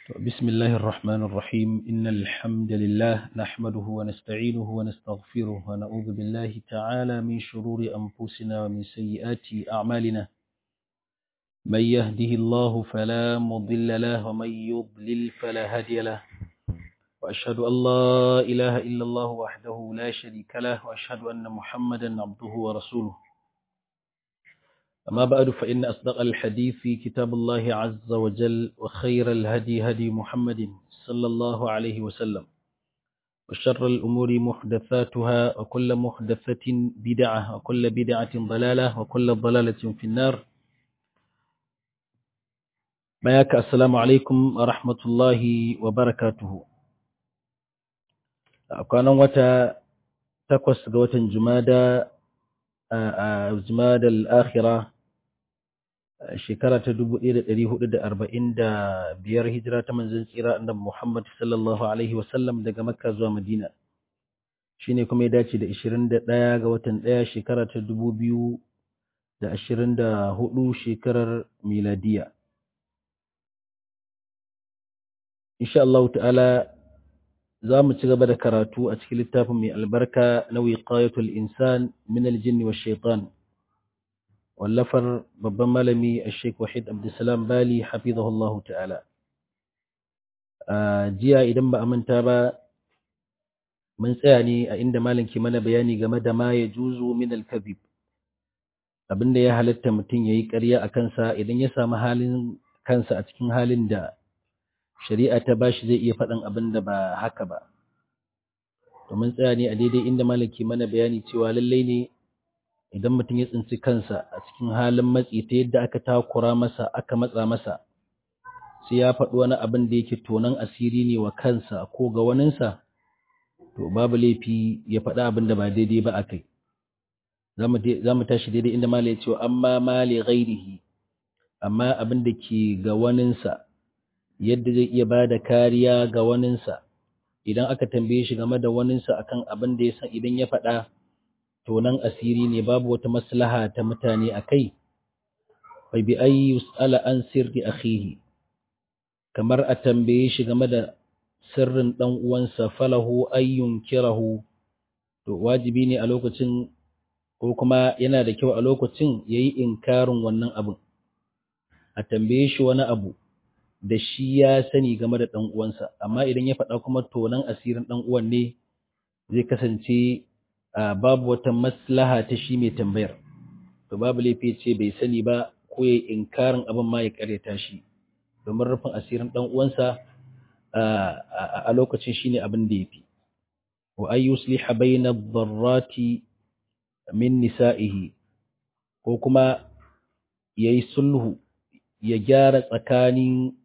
بسم الله الرحمن الرحيم إن الحمد لله نحمده ونستعينه ونستغفره ونعوذ بالله تعالى من شرور أنفسنا ومن سيئات أعمالنا من يهده الله فلا مضل له ومن يضلل فلا هادي له وأشهد أن لا إله إلا الله وحده لا شريك له وأشهد أن محمدا عبده ورسوله أما بعد فإن أصدق الحديث في كتاب الله عز وجل وخير الهدي هدي محمد صلى الله عليه وسلم وشر الأمور محدثاتها وكل محدثة بدعة وكل بدعة ضلالة وكل ضلالة في النار بياك السلام عليكم ورحمة الله وبركاته كان وتا تقوس قوة جمادة جمادة الآخرة shekara ta dubu ɗaya da ɗari hudu da arba'in da biyar hijira ta manzon tsira annabi Muhammad sallallahu alaihi wasallam daga Makka zuwa Madina shine kuma ya dace da ishirin da ɗaya ga watan ɗaya shekara ta dubu biyu da ashirin da hudu shekarar miladiya insha Allah ta'ala za mu ci gaba da karatu a cikin littafin mai albarka na wiqayatul insan min aljinni wa shaitan wallafar babban malami a sheik wahid abdulsalam bali hafizahullahu ta'ala jiya idan ba a manta ba mun tsaya ne a inda malam ke mana bayani game da ma ya juzu min alkabib abinda ya halatta mutum ya yi ƙarya a kansa idan ya samu halin kansa a cikin halin da shari'a ta bashi zai iya faɗin abin da ba haka ba domin tsaya ne a daidai inda malam ke mana bayani cewa lallai ne idan mutum ya tsinci kansa a cikin halin matsi ta yadda aka takura masa aka matsa masa sai ya faɗi wani abin da yake tonan asiri ne wa kansa ko ga waninsa to babu laifi ya faɗi abin da ba daidai ba a kai za mu tashi daidai inda mala ya ce amma mali ghairihi amma abin da ke ga waninsa yadda zai iya ba da kariya ga waninsa idan aka tambaye shi game da waninsa akan abin da ya san idan ya faɗa tonan asiri ne babu wata maslaha ta mutane a kai bai bi ayi yus'ala an sirri akhihi kamar a tambaye shi game da sirrin dan uwansa falahu ayyun kirahu to wajibi ne a lokacin ko kuma yana da kyau a lokacin yayi inkarin wannan abin a tambaye shi wani abu da shi ya sani game da dan uwansa amma idan ya faɗa kuma tonan asirin dan uwan ne zai kasance babu wata maslaha ta shi mai tambayar to babu laifi ce bai sani ba ko ya inkarin abin ma ya karyata shi domin rufin asirin dan uwansa a lokacin shine abin da yafi wa ay yusliha bayna ad-darrati min nisa'ihi ko kuma yayi sulhu ya gyara tsakanin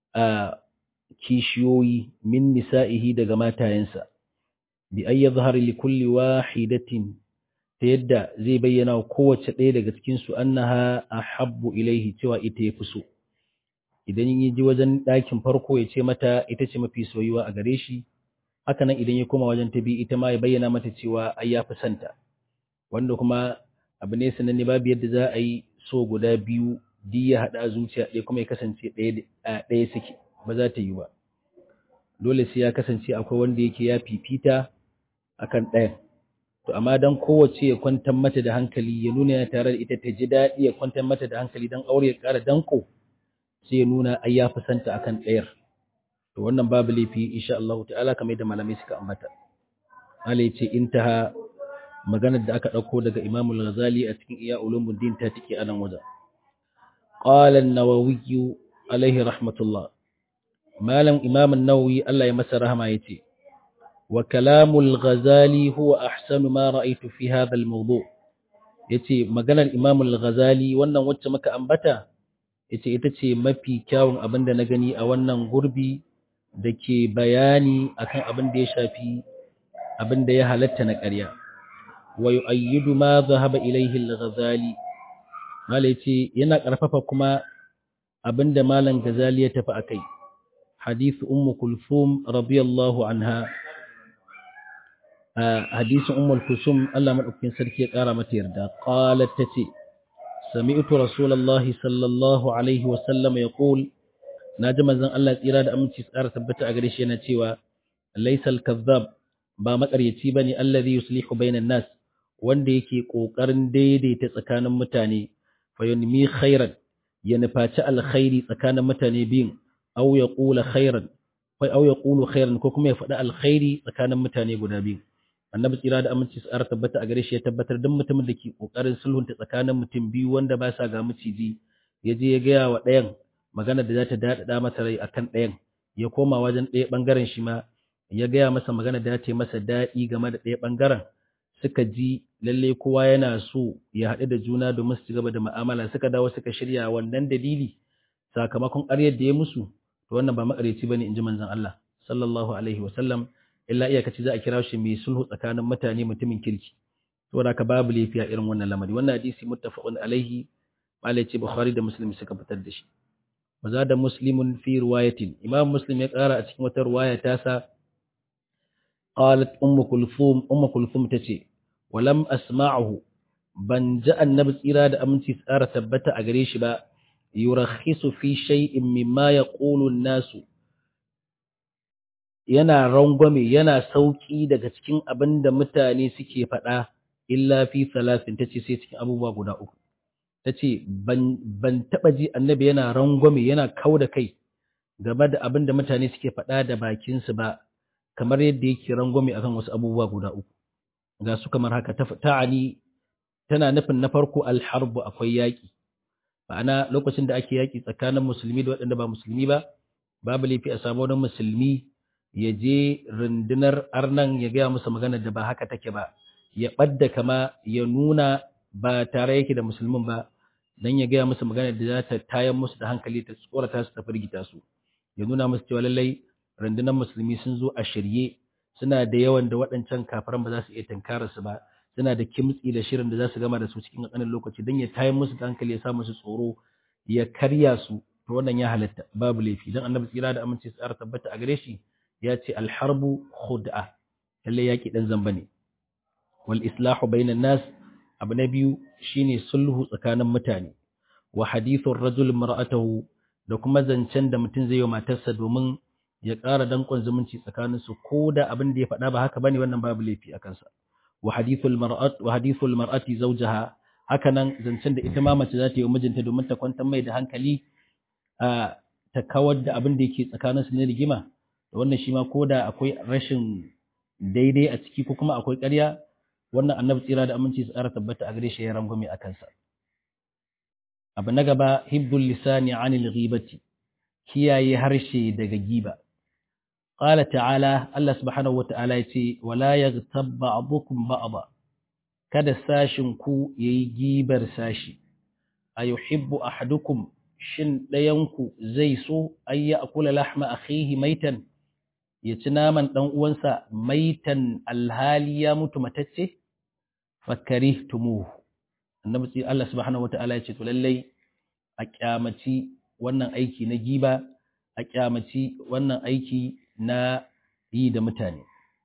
kishiyoyi min nisa'ihi daga matayensa bi ay yadhhar li kulli wahidatin ta yadda zai bayyana wa kowace ɗaya daga cikin su annaha ahabbu ilaihi cewa ita yafi so idan yi ji wajen ɗakin farko ya ce mata ita ce mafi soyuwa a gare shi haka nan idan ya koma wajen ta bi ita ma ya bayyana mata cewa ai ya fi santa wanda kuma abu ne sananne babu yadda za a yi so guda biyu di ya haɗa zuciya ɗaya kuma ya kasance ɗaya suke ba za ta yi ba dole sai ya kasance akwai wanda yake ya fifita akan ɗayan to amma dan kowace ya kwantar mata da hankali ya nuna ya tare da ita ta ji daɗi ya kwantar mata da hankali dan aure ya ƙara danko sai ya nuna ai ya santa akan ɗayar to wannan babu laifi insha Allah ta'ala kamar yadda malamai suka ambata Allah ya ce intaha maganar da aka ɗauko daga Imam al-Ghazali a cikin Iya Ulumuddin ta take a nan wajen qala an-Nawawi alaihi rahmatullah malam Imam an-Nawawi Allah ya masa rahama yace وكلام الغزالي هو أحسن ما رأيت في هذا الموضوع yace maganar Imam al-Ghazali wannan wacce muka ambata yace ita ce mafi kyawun abin da na gani a wannan gurbi dake bayani akan abin da ya shafi abin da ya halatta na ƙarya wa yu'ayyidu ma dhahaba ilayhi al-Ghazali mala yace yana ƙarfafa kuma abin da malam Ghazali ya tafi akai hadith ummu kulthum radiyallahu anha hadisin ummul kusum Allah madaukakin sarki ya kara mata yarda qalat tace sami'tu rasulullahi sallallahu alaihi wa sallam yaqul naji manzon Allah tsira da aminci tsara tabbata a gare shi yana cewa laysal kazzab ba makaryaci bane allazi yuslihu bainan nas wanda yake kokarin daidaita tsakanin mutane fayunmi khairan ya nufaci alkhairi tsakanin mutane biyun aw yaqula khairan aw yaqulu khairan ko kuma ya faɗi alkhairi tsakanin mutane guda biyu annabi tsira da aminci tsara tabbata a gare shi ya tabbatar duk mutumin da ke kokarin sulhunta tsakanin mutum biyu wanda ba sa ga miciji ya je ya gaya wa ɗayan magana da za ta daɗaɗa masa rai akan ɗayan ya koma wajen ɗaya ɓangaren shi ma ya gaya masa magana da ta masa daɗi game da ɗaya ɓangaren suka ji lalle kowa yana so ya haɗu da juna domin su ci gaba da mu'amala suka dawo suka shirya wannan dalili sakamakon ƙaryar da ya musu to wannan ba makareci bane in ji manzon Allah sallallahu alaihi wasallam illa iyakaci za a kira shi mai sulhu tsakanin mutane mutumin kirki saboda ka babu lafiya irin wannan lamari wannan hadisi muttafaqun alaihi malai ce bukhari da muslim suka fitar da shi maza da muslimun fi riwayatin imam muslim ya kara a cikin wata riwaya ta sa qalat ummu kulthum ummu kulthum tace walam asma'uhu ban ji annabi tsira da aminci tsara tabbata a gare shi ba yurakhisu fi shay'in mimma yaqulu an-nasu yana rangwame yana sauki daga cikin abin da mutane suke faɗa illa fi salasin tace sai cikin abubuwa guda uku tace ban ban taba ji annabi yana rangwame yana kauda kai game da abin da mutane suke faɗa da bakin su ba kamar yadda yake rangwame akan wasu abubuwa guda uku ga su kamar haka ta'ani tana nufin na farko alharbu akwai yaƙi ma'ana lokacin da ake yaƙi tsakanin musulmi da waɗanda ba musulmi ba babu laifi a samu wani musulmi ya je rundunar arnan ya gaya musu magana da ba haka take ba ya ɓadda kama ya nuna ba tare yake da musulmin ba dan ya gaya musu magana da za ta tayan musu da hankali ta tsorata su ta firgita su ya nuna musu cewa lallai rundunar musulmi sun zo a shirye suna da yawan da waɗancan kafiran ba za su iya tankara su ba suna da kimtsi da shirin da za su gama da su cikin ƙanƙanin lokaci don ya tayan musu da hankali ya sa musu tsoro ya karya su to wannan ya halatta babu laifi dan annabi tsira da aminci tsara tabbata a gare shi ya ce alharbu khud'a lalle yaki dan zamba ne wal islahu bainan nas abu na biyu shine sulhu tsakanin mutane wa hadithur rajul mar'atahu da kuma zancen da mutum zai yi wa matarsa domin ya ƙara danƙon zumunci tsakanin su ko da abin da ya faɗa ba haka bane wannan babu laifi a kansa wa hadithul mar'at wa hadithul mar'ati zawjaha haka nan zancen da ita ma mace za ta yi wa mijinta domin ta kwantar mai da hankali a ta kawar da abin da yake tsakanin su na rigima da wannan shi ma koda akwai rashin daidai a ciki ko kuma akwai ƙarya wannan annabi tsira da aminci su ƙara tabbata a gare shi ya rangwame a kansa abu na gaba hibbul lisani anil ghibati kiyaye harshe daga giba qala ta'ala Allah subhanahu wata'ala yace wala yaghtab ba'dukum ba'da kada sashin ku yayi gibar sashi ayuhibbu ahadukum shin ɗayanku zai so ayya akula lahma akhihi maitan ya ci naman ɗan uwansa maitan alhali ya mutu matacce fakari tumuhu annabi sai Allah subhanahu wataala ya ce to lallai a kyamaci wannan aiki na giba a kyamaci wannan aiki na yi da mutane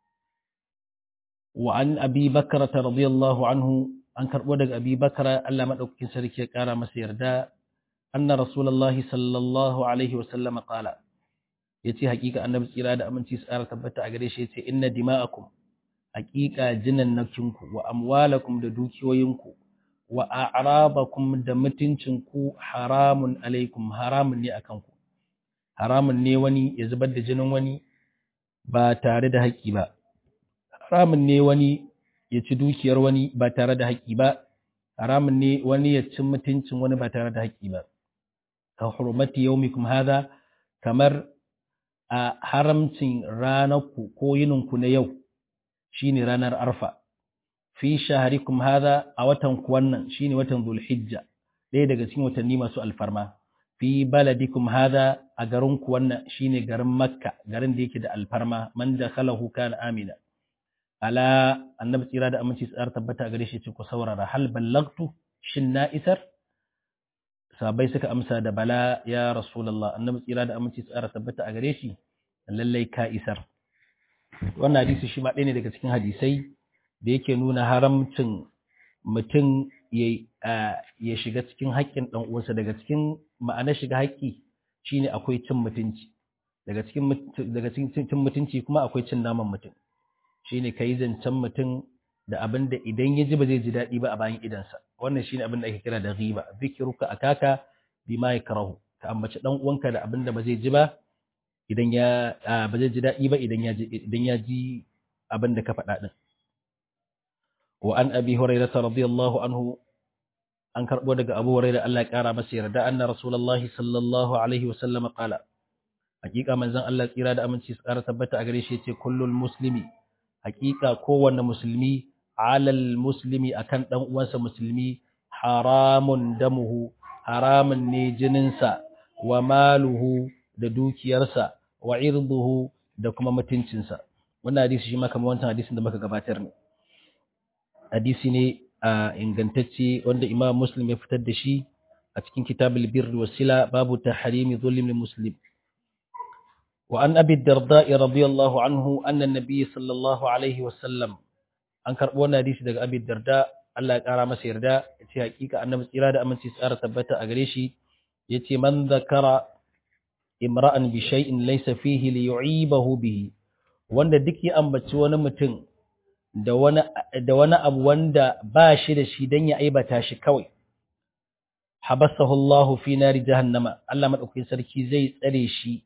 wa an abi bakra radiyallahu anhu an karbo daga abi bakra Allah madaukakin sarki ya kara masa yarda anna rasulullahi sallallahu alaihi wasallam qala yace hakika annabi tsira da aminci tsara tabbata a gare shi yace inna dima'akum hakika jinannakinku wa amwalakum da dukiyoyinku wa a'rabakum da mutuncinku haramun alaikum haramun ne akan ku haramun ne wani ya zubar da jinin wani ba tare da haƙƙi ba haramun ne wani ya ci dukiyar wani ba tare da haƙƙi ba haramun ne wani ya ci mutuncin wani ba tare da haƙƙi ba ka hurmati yaumikum hadha kamar a haramcin ranarku ko yininku na yau shine ranar arfa fi shaharikum hadha a watan ku wannan shine watan zulhijja ɗaya daga cikin watanni masu alfarma fi baladikum hadha a garin ku wannan shine garin makka garin da yake da alfarma man dakhalahu kana amina ala annabi tsira da aminci tsar tabbata a gare shi ce ku saurara hal ballagtu shin na isar sabai suka amsa da bala ya rasulullah annabi tsira da aminci tsara tabbata a gare shi lallai ka isar wannan hadisi shi ma ɗaya ne daga cikin hadisai da yake nuna haramcin mutum ya shiga cikin haƙƙin ɗan uwansa daga cikin ma'anar shiga haƙƙi shine akwai cin mutunci daga cikin daga cikin cin mutunci kuma akwai cin naman mutum shine kai zancen mutum da abin da idan ya ji ba zai ji daɗi ba a bayan idansa wannan shine abin da ake kira da ghiba zikruka akaka bima yakrahu ka ambaci dan uwanka da abin da ba zai ji ba idan ya ba zai ji daɗi ba idan ya ji idan ya ji abin da ka faɗa din wa an abi hurairah radiyallahu anhu an karbo daga abu hurairah Allah ya kara masa yarda anna rasulullahi sallallahu alaihi wasallam qala hakika manzon Allah tsira da aminci su kara tabbata a gare shi yace kullul muslimi hakika kowanne musulmi alal muslimi akan dan uwansa musulmi haramun damuhu haramun ne jininsa wa maluhu da dukiyarsa wa irduhu da kuma mutuncinsa wannan hadisi shi ma kamar wancan hadisin da muka gabatar ne hadisi ne a ingantacce wanda imam muslim ya fitar da shi a cikin kitabul birr wasila babu tahrimi zulmi muslim wa an abi darda radiyallahu anhu anna an-nabiy sallallahu alaihi wasallam an karbo wannan hadisi daga abi darda Allah ya kara masa yarda yace hakika annabi tsira da aminci tsara tabbata a gare shi yace man zakara imra'an bi shay'in laysa fihi li yu'ibahu bihi wanda duk ya ambaci wani mutum da wani da wani abu wanda ba shi da shi dan ya aibata shi kawai habasahu Allah fi nari jahannama Allah madaukakin sarki zai tsare shi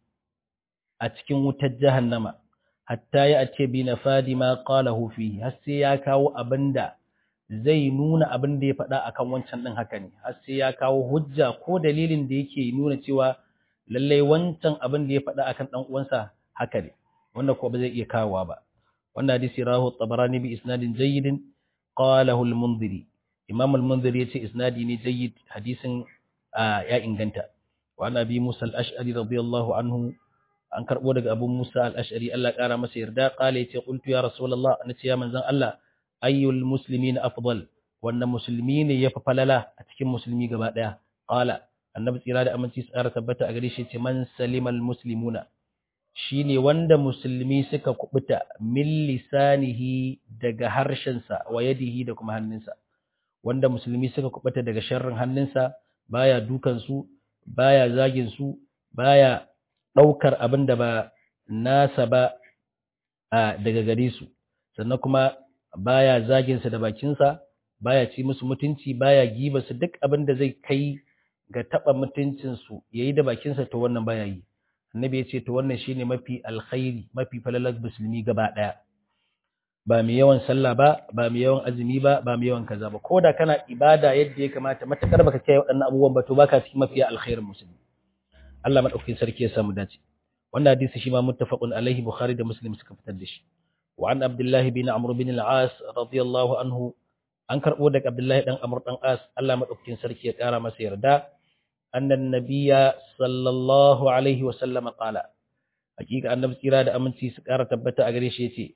a cikin wutar jahannama hatta ya ace bi nafadi ma qalahu fihi har sai ya kawo abinda zai nuna abin da ya faɗa akan wancan din haka ne har sai ya kawo hujja ko dalilin da yake nuna cewa lallai wancan abin da ya faɗa akan dan uwansa haka ne wanda ko ba zai iya kawowa ba wannan hadisi rahu tabarani bi isnadin jayyidin qalahu al-munziri imam al-munziri yace isnadi ne jayyid hadisin ya inganta wa ana bi musa al-ash'ari radiyallahu anhu an karbo daga abu musa al-ash'ari Allah kara masa yarda qala yace qultu ya rasulullah nace ya manzon Allah ayyul muslimin afdal wannan musulmi ne yafi falala a cikin musulmi gaba daya qala annabi tsira da aminci tsara tabbata a gare shi ce man salimal muslimuna shine wanda musulmi suka kubuta min lisanihi daga harshensa wa yadihi da kuma hannunsa wanda musulmi suka kubuta daga sharrin hannunsa baya dukan su baya zagin su baya daukar abin da ba nasa ba daga gare su sannan kuma baya zagin sa da bakin sa baya ci musu mutunci baya giba su duk abin da zai kai ga taba mutuncin su yayi da bakin sa to wannan baya yi annabi ya ce to wannan shine mafi alkhairi mafi falalar musulmi gaba daya ba mai yawan sallah ba ba mai yawan azumi ba ba mai yawan kaza ba koda kana ibada yadda ya kamata matakar baka kiyaye waɗannan abubuwan ba to baka cikin mafi alkhairin musulmi Allah madaukakin sarki ya samu dace wannan hadisi shi ma muttafaqun alaihi bukhari da muslim suka fitar da shi wa an abdullah bin amr bin al-as radiyallahu anhu an karbo daga abdullahi dan amr dan as Allah madaukakin sarki ya kara masa yarda أن النبي صلى الله عليه وسلم قال حقيقة أن نبسيرا دا أمنتي سكارة تبتا أغريش يتي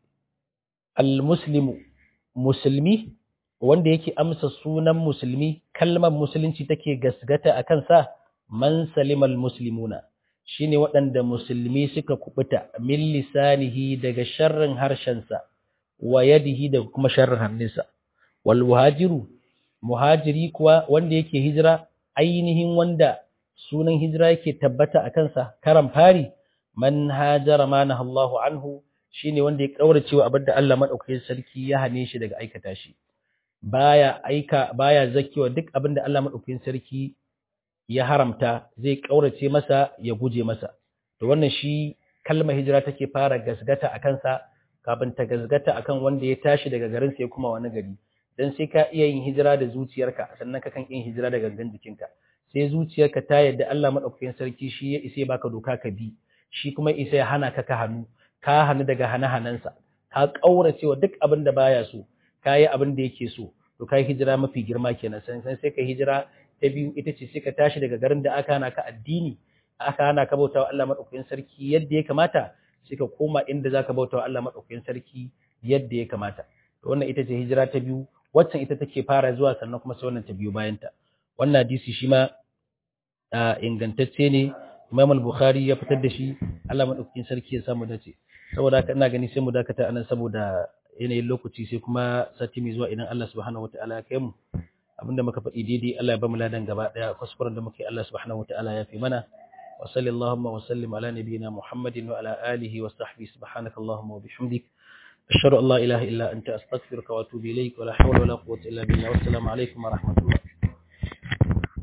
المسلم مسلمي wanda yake amsa sunan musulmi kalmar musulunci take gasgata a kansa man salimal muslimuna shine waɗanda musulmi suka kubuta min lisanihi daga sharrin harshensa wa yadihi da kuma sharrin hannunsa wal muhajiru muhajiri kuwa wanda yake hijira ainihin wanda sunan hijira yake tabbata a kansa karan fari man hajara ma Allahu anhu shine wanda ya kaurace wa abinda Allah madaukakin sarki ya hane shi daga aikata shi baya aika baya zakiwa duk abinda Allah madaukakin sarki ya haramta zai kaurace masa ya guje masa to wannan shi kalmar hijira take fara gasgata a kansa kafin ta gasgata akan wanda ya tashi daga garin sai kuma wani gari dan sai ka iya yin hijira da zuciyarka sannan ka kan yin hijira da gangan jikinka sai zuciyarka ta yadda Allah madaukakin sarki shi ya isa baka doka ka bi shi kuma isa ya hana ka ka hannu ka hannu daga hana-hanansa ka kaurace wa duk abin da baya so ka yi abin da yake so to kai hijira mafi girma kenan sai sai ka hijira ta biyu ita ce sai ka tashi daga garin da aka hana ka addini aka hana ka bautawa Allah madaukakin sarki yadda ya kamata sai ka koma inda zaka bautawa Allah madaukakin sarki yadda ya kamata to wannan ita ce hijira ta biyu waccan ita take fara zuwa sannan kuma sai wannan ta biyo bayan ta wannan hadisi shi ma ingantacce ne Imam al-Bukhari ya fitar da shi Allah madaukakin sarki ya samu dace saboda haka ina gani sai mu dakata anan saboda yanayin lokaci sai kuma sati mai zuwa idan Allah subhanahu wataala ya kai mu abinda muka faɗi daidai Allah ya ba mu ladan gaba daya kuskuren da muke Allah subhanahu wataala ya fi mana wa sallallahu wa sallim ala nabiyyina Muhammadin wa ala alihi wa sahbihi subhanaka Allahumma wa bihamdik ashhadu an la ilaha illa anta astaghfiruka wa atubu ilaik wa la hawla wa la quwwata illa billah wassalamu alaikum wa rahmatullah